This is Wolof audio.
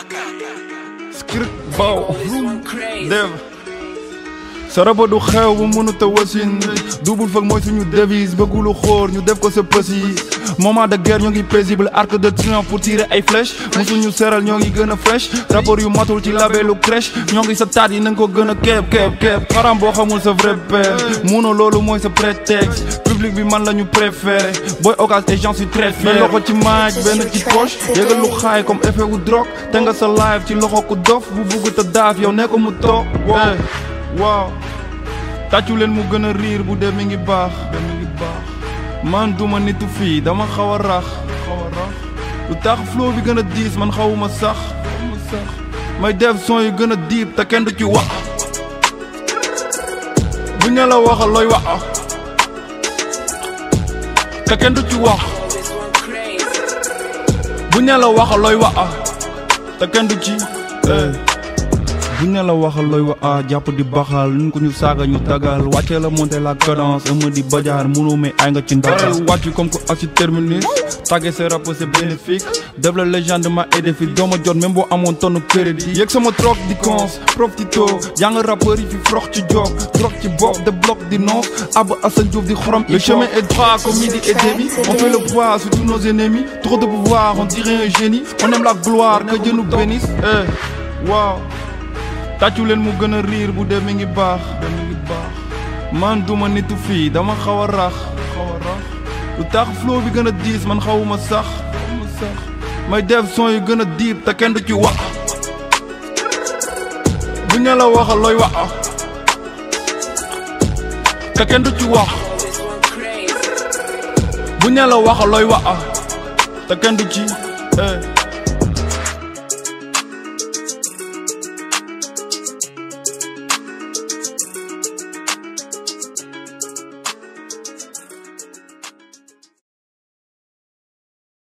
skir baw dev sa raba du xew bu mënut a wasin double fag mooy suñu devise bëggulu xóor ñu def ko sa pësi moment de guerre ñoo ngi paisible arc de triomphe pour tirer ay flèche musuñu seral ñoo ngi gën a fresh rapport yu matul ci labelu crèche ñoo ngi sa taat yi nanga ko gën a keeb keeb keeb xaram boo xamul sa vrai père muno loolu mooy sa prétexte public bi man la ñu préféré booy occasion et j'en suis très fier loxo ci maaj benn ci poche yégal lu xaay comme effet wu drogue te nga sa live ci loxo ku dof bu bugg te daaf yow ne ko mu toog waaw tàccu leen mu gën a riir bu dee mi ngi baax mi ngi baax man duma nitu fii dama xaw a rax xaw a rax lu tax flow bi gën a diis man xawuma sax xawuma sax may def son yu gën a diib te kenn du ci wax bu ñu la waxal looy wax te kenn du ci wax bu ñu la waxal looy wax te kenn du ci bu ñu la waxal looy wax ah jàpp di baxal nun ko ñu saaga ñu tagal wàccee la monter la cadence ëma di bajaar mënoo mais ay nga ci ndagal wàcc comme que asi terminus tàggee sa rap c'est bénéfique def la légende ma édifi dooma jot même boo amoon tonne crédit yëg sama troc di cons profito jàng rappeur yi fi frox ci job troc ci bopp de bloc di nonce ab Assane Diouf di xorom le chemin est droit comme midi et demi on fait le poids sur tous nos ennemis trop de pouvoir on dirait un génie on aime la gloire que Dieu nous bénisse eh waaw tàccu leen mu gën a riir bu dee mi ngi baax mi ngi baax man duma nitu fii dama xaw a rax xaw a rax lu tax flow bi gën a diis man xawuma sax xawuma sax may def son yu gën a diib te kenn du ci wax bu ñu la waxal looy wax te kenn du ci wax bu ñu la waxal looy wax te kenn du ci eh